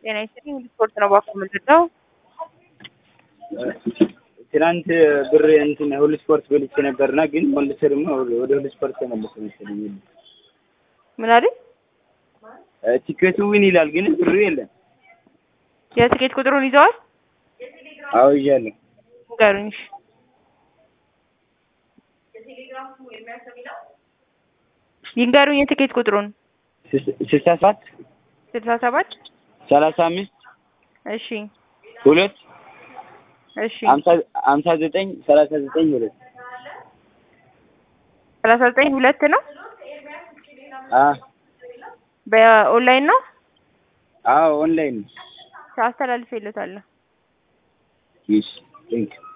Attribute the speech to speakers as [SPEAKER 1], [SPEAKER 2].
[SPEAKER 1] ጤና ይስጥልኝ። ስፖርት ነው ባኮ የምንለው
[SPEAKER 2] ትናንት ብር እንትን ሁሉ ስፖርት በልቼ ነበርና ግን መልሼ ደግሞ ወደ ሁሉ ስፖርት ተመለሰ መሰለኝ።
[SPEAKER 1] ምን አይደል?
[SPEAKER 2] ቲኬቱ ዊን ይላል ግን ብሩ የለም።
[SPEAKER 1] የትኬት ቁጥሩን ይዘዋል?
[SPEAKER 2] አዎ ይዣለሁ።
[SPEAKER 1] ንገሩኝ። እሺ። ይንገሩኝ የትኬት ቁጥሩን።
[SPEAKER 2] ስልሳ ሰባት
[SPEAKER 1] ስልሳ ሰባት
[SPEAKER 2] ሰላሳ አምስት
[SPEAKER 1] እሺ
[SPEAKER 2] ሁለት
[SPEAKER 1] እሺ
[SPEAKER 2] ሀምሳ ዘጠኝ ሰላሳ ዘጠኝ ሁለት
[SPEAKER 1] ሰላሳ ዘጠኝ ሁለት ነው።
[SPEAKER 2] አ
[SPEAKER 1] በኦንላይን ነው
[SPEAKER 2] አዎ ኦንላይን
[SPEAKER 1] አስተላልፌለታለሁ።
[SPEAKER 2] ይስ ቴንክ